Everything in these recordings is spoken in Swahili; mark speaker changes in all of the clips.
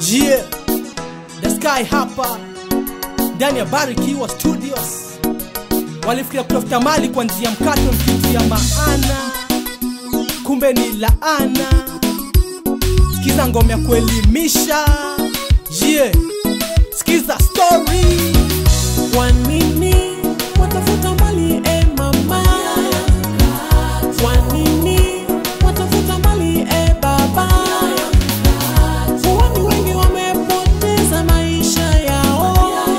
Speaker 1: Yeah, the sky hapa ndani ya Barikiwa Studios walifikiria kutafuta mali kwa njia mkato mkitu ya maana, kumbe ni laana. Sikiza ngoma ya kuelimisha. Yeah, sikiza story.
Speaker 2: Kwa nini watafuta mali e mama? Kwa nini watafuta mali e baba? Watu wengi wamepoteza maisha yao.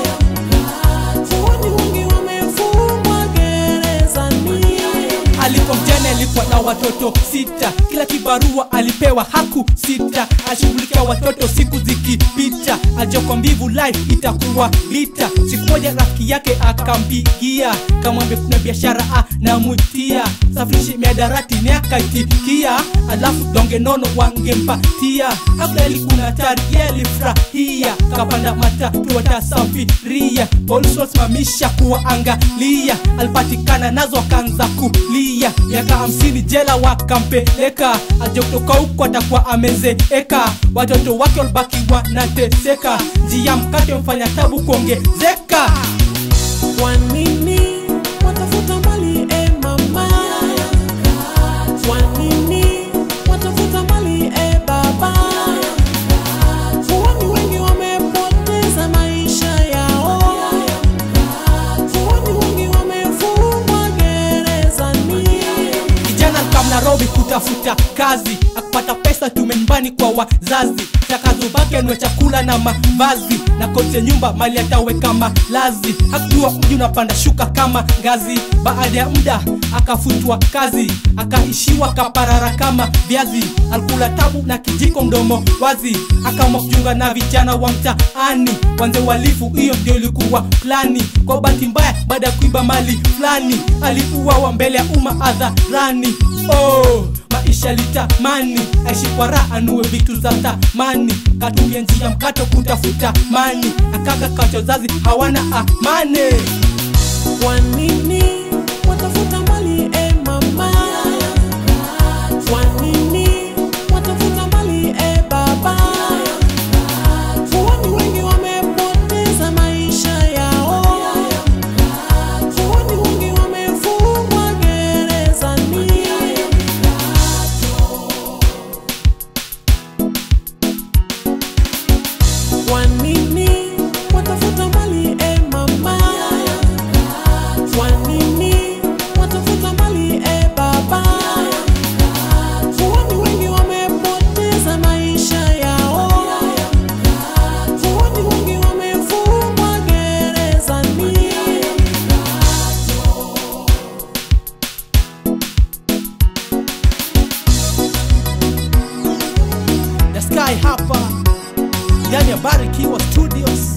Speaker 2: Watu wengi wamefungwa gerezani.
Speaker 1: Alikuwa mjane, alikuwa na watoto sita, kila kibarua alipewa haku sita, ashughulikia watoto siku zikipita, ajoka mbivu life itakuwa vita. Siku moja rafiki yake akampigia, kamwambia kuna biashara anamwitia, safirishe miadarati ni akaitikia, alafu donge nono wangempatia. Abdali kuna hatari, yeye alifurahia, kapanda matatu watasafiria, polisi wasimamisha kuwaangalia, alipatikana nazo akaanza kulia, miaka hamsini jela wakampeleka, aje kutoka huko atakuwa amezeeka, watoto wake walibaki wanateseka, njia mkate mfanya tabu kuongezeka.
Speaker 2: Kwa nini watafuta mali e mama? Kwa nini watafuta mali e baba? Watu wengi wamepoteza maisha yao. Watu wengi wamefungwa gerezani.
Speaker 1: Kijana kam Nairobi kutafuta kazi, akupata pesa tume nyumbani kwa wazazi, takazobaki anwe chakula na mavazi, na koti ya nyumba mali ataweka malazi. Hakujua mji unapanda shuka kama ngazi. Baada ya muda akafutwa kazi, akaishiwa kaparara kama viazi. Alikula tabu na kijiko mdomo wazi, akaamua kujiunga na vijana wa mtaani, wanze uhalifu. Hiyo ndio ilikuwa plani. Kwa bahati mbaya, baada ya kuiba mali fulani, alikuwa mbele ya umma hadharani. Oh, maisha litamani aishi kwa raha, anue vitu za thamani, katumia njia mkato kutafuta mani, akaga kacho zazi hawana amani.
Speaker 2: Kwa nini watafuta mali e mama? Kwa nini watafuta mali e baba? Watu wengi wamepoteza maisha yao. Watu wengi wamefungwa gerezani. Kwa nini watafuta mali e mama? Kwa nini watafuta mali e baba? Watu wengi wamepoteza maisha yao. Watu wengi wamefungwa gerezani.
Speaker 1: The Sky hapa ndani ya Barikiwa Studios.